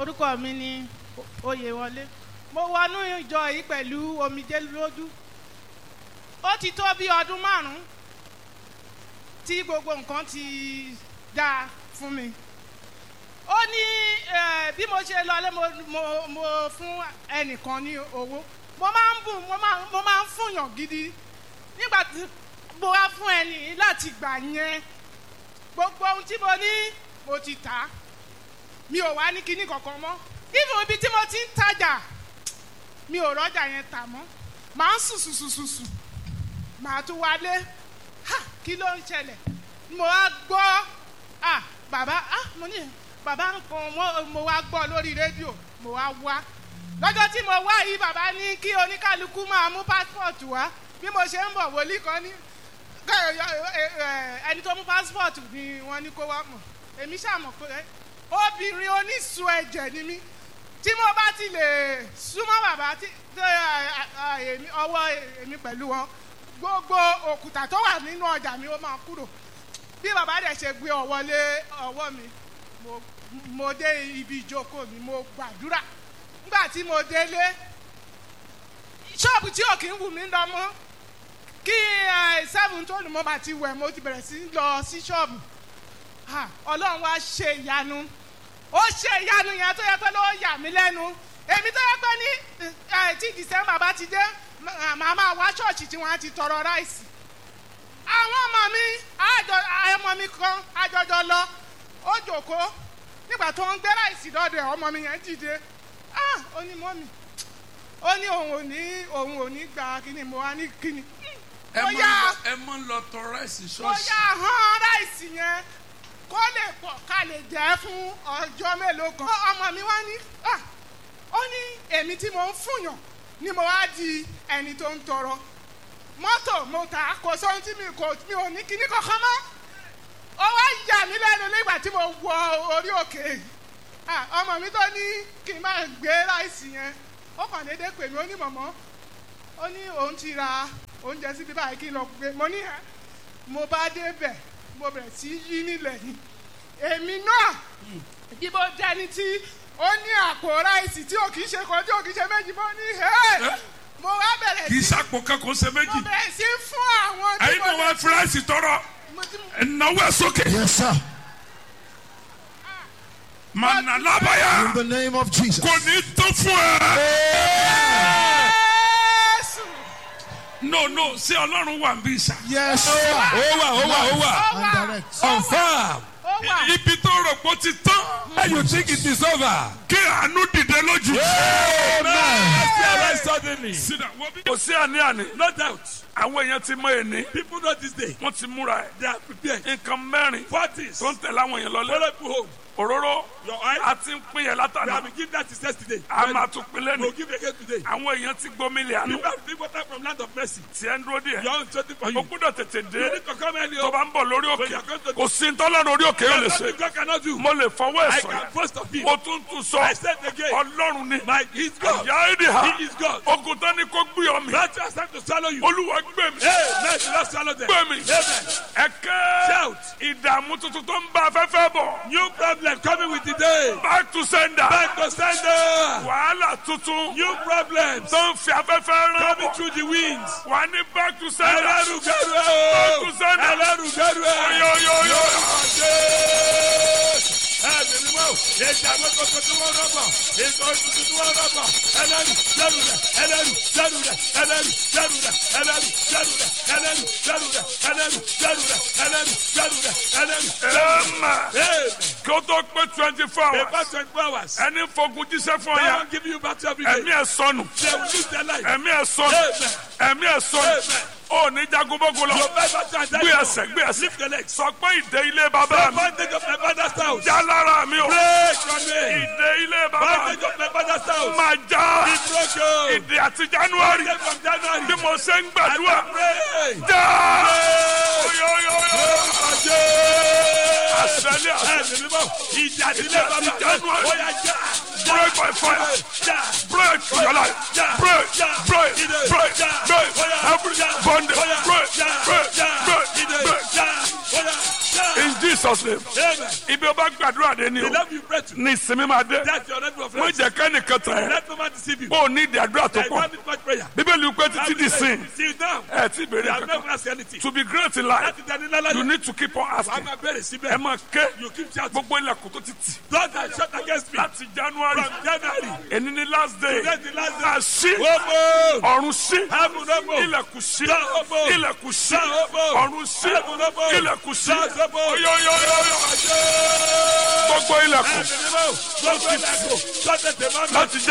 orúkọ mi ni oyèwọlé mo wọnú ìjọ yìí pẹ̀lú omijé lójú ó ti tó bí ọdún márùn-ún tí gbogbo nǹkan ti dáa fún mi ó ní eh, bí mo ṣe lọlé mo, mo, mo fún ẹnìkan ní owó mo máa ń bùn mo máa mo máa ń fúnyàn gidi nígbà tí mo wá fún ẹni yìí láti gbà yẹn gbogbo ohun tí mo ní mo ti tà á mi ò wá ní kinní kankan mọ́ even ibi tí mo ti ń tajà mi ò rọ́jà yẹn tà mọ́ màá ń sùn sùn sùn sùn sùn màá tún wálé ha kí ló ń ṣẹlẹ̀ mo wá gbọ́ ah bàbá ah mo ní bàbá nǹkan mo, mo wá gbọ́ lórí rédíò mo wá wá lọ́jọ́ tí mo wá yìí bàbá ní kí oníkálukú máa mú pásítọ̀tù wá bí mo ṣe ń bọ̀ wòlíì kan ní ẹni tó mú pásítọ̀tù ni wọ́n ní kó wá mọ̀ èmi ṣàmọ̀ pé obìnrin onísun ẹ̀jẹ̀ ni mí tí mo bá ti lè súnmọ́ bàbá tí ọwọ́ èmi pẹ̀lú wọn gbogbo òkúta tó wà nínú ọjà mi ó máa kúrò bí bàbá dẹ̀ ṣe gbé ọwọ́ lé ọwọ́ mi mo dé ibi ìjókòó mi mo gbàdúrà nígbà tí mo délé ṣọ́ọ̀bù tí ò kí ń wù mí lọ mọ́ kí seven tó lù mọ́ bá ti wẹ̀ mo ti bẹ̀rẹ̀ sí lọ sí ṣọ́ọ̀bù ọlọ́run wá ṣe ìyanu ó ṣe ìyanu yẹn tó yẹ pé ló yà mí lẹ́nu èmi tó yẹ pé ní tí december bá ti dé màá máa wá ṣọ́ọ̀ṣì tí wọ́n á ti tọrọ ráìsì àwọn ọmọ mi ọmọ mi kan àjọjọ lọ ó jòkó nígbà tó ń gbé ráìsì lọ́dọ̀ ẹ̀ ọmọ mi yẹn dìde ó ní mọ́mì ó ní òun ò ní òun ò ní gba kíni mo wá ní kíni. ẹ mọ ń lọ tọrọ ráìsì ṣọ́ọ̀ṣì. bóyá hàn ráìsì yẹn kó lè pọ̀ ká lè jẹ́ fún ọjọ́ mélòó kan. ọmọ mi wá ní ó ní èmi tí mo ń fúnyàn ni mo wá di ẹni tó ń tọrọ mọ́tò mo tà kò sóhun tí mi kò mi ò ní kíní kankan mọ́ ó wá yà mí lẹ́nu nígbà tí mo wọ orí òkè ọmọ mi tó ní kí n máa gbé ráìsì yẹn ó kàn déédéé pè mí ó ní mọ̀mọ́ ó ní òun ti ra oúnjẹ síbi báyìí kí n lọ gbé mo ní ẹ mo bá débẹ̀ mo bẹ̀rẹ̀ sí yí nílẹ̀ ni èmi náà bí mo dẹni tí ó ní àpò ráìsì tí ò kì í ṣe kan tí ò kì í ṣe méjì mo ní ẹ mo wá bẹ̀rẹ̀ kì í sí sàpò kankan ṣe méjì. mo bẹ̀rẹ̀ sí fún àwọn tí ẹyin mo náà wá fi ráìsì tọrọ mo ti ẹnáwó ẹ sókè. Yes, sir. mànà lábàyà In the name of Jesus. kò ní tó fún ẹ. Jésù no no ṣé ọlọ́run wà ń bí sà. Yes, sir. ó wà ó wà ó wà ó wà And direct. confam ó wà ibi tó rò pé ó ti tán. and you think it is over. kí àánú dìde lójú. mercy arise suddenly. sídà wọ́n bí. kò sí àní-àní. no doubt àwọn èèyàn ti mọ èní. people know this day. wọ́n ti múra ẹ̀. they are prepared. nǹkan mẹ́rin parties tó ń tẹ̀lé àwọn èèyàn lọ́lẹ́. follow people home. òróró your eye a ti ń pín yẹn we látàná. have been given that is yesterday. a máa tún pín we will lẹ́nu. give again today. àwọn èèyàn ti gbómìnì àánú. people have been water from land of mercy. tí ẹ ń dúró díẹ̀. your own twenty for o you. gbúdọ̀ tètè you dé. need to come early tó o. bá ń bọ̀ lórí When you òkè. are going to kò sí ntọ́lọ́run orí òkè yóò lè There's ṣe. nothing God cannot do. mo lè fọwọ́ ẹ̀ I sọ̀yà. can boast of him. mo tún tún sọ. I said again. ọlọ́run ni. My he is God. ìyá èdè ha. He is God. ogun tán ni kò gbé ọ mi. That has time to swallow you. olúwa gbé mi. Hey, let the Lord swallow them. gbé mi. Amen. ẹ̀kẹ́. Shout. ìdààmú tuntun tó ń bá afẹ́fẹ́ bọ̀. New problem coming with the day. back to sender. Back to sender. wàhálà tuntun. New problems tó ń fi afẹ́fẹ́ rán coming bọ̀. through the winds. wà ní back to sender. Ẹlẹ́rùgẹ́rù back to ẹ̀. sender. Ẹlẹ́rùgẹ́rù ẹ̀. yóyóyó. Ẹ̀mí mi mọ̀, èdè àgbẹ̀kọ̀kọ̀ tí wọ́n rọ̀bọ̀, ètò ìtùtù tí wọ́n rọ̀bọ̀, ẹlẹ́rù jẹ́rù rẹ̀, ẹlẹ́rù jẹ́rù rẹ̀, ẹlẹ́rù jẹ́rù rẹ̀, ẹlẹ́rù jẹ́rù rẹ̀, ẹlẹ́rù jẹ́rù rẹ̀, ẹlẹ́rù jẹ́rù rẹ̀, ẹlẹ́rù jẹ́rù rẹ̀, ẹlẹ́rù jẹ́rù rẹ̀. ẹ̀ẹ́mà. Amen. kí o tó pé twenty four hours. About twenty-four hours. ẹni fogun jíṣẹ́ fún ọ That yà. one give you battle every day. ẹ̀mí ẹ̀ sọnù. They will lose their life. ẹ̀mí ẹ̀ sọnù. Amen. ẹ̀mí ẹ̀ sọnù. Amen. ó ní jagunbógun lọ. Your best battle and gbé ẹsẹ̀ gbé ẹsẹ̀. Lift your legs. sọ pé ìdè ilé bàbá mi. Advantage of my father's house. já lára mi o. Break from me. ìdè ilé bàbá mi. Advantage of my father's house. máa já. Be broken. ìdè àti january. Break from January. bí mo ṣe ń gbàdúrà. Pray. já. Break. oyoyoyo. àṣẹlẹ̀ àṣẹ. Ẹ̀mí mímọ́. Ìjà ìdílé bàbá mi. January. Ó yá já. break by fire. Já. break your life. Já. break Já. break Ìdè. break Já. break Ó yá. every Já. bondage. Ó yá. break Já. break Já. break Ìdè. break. Já. Ó yá. Já. in jesus name Amen. ibi o bá gbàdúrà dé ni The o love you pray to. ní ìsinmi máa dé That's your level of mo rest. jẹ kẹ́nìkan tẹ̀ ẹ́ Let no man deceive you. o ní ìdí àdúrà tó I pọ̀ want it much prayer. bíbélì wípé títí di sin Sit down. ẹ ti You béèrè have kankan never asked anything. to be great in life Láti dání lálẹ́. you need to keep on Wàá asking máa bẹ̀rẹ̀ ẹ síbẹ̀. máa ké You keep shouting. gbogbo ilẹ̀kùn tó ti tì Don't that shut against me. láti january From January. èní ni last day Today the last day. àṣì Open. ọ̀run sí Heaven open. ilẹ̀kùn sí Down open. ilẹ̀kùn sí Down open. ọ̀run sí Heaven open. ilẹ̀kùn sí Down open. oyoyoyoyo gbogbo ilẹ̀kùn Ẹ̀mí mímọ́. Gbogbo ilẹ̀kùn. Lọ́tẹ̀ tẹ̀ máa ń bẹ̀. láti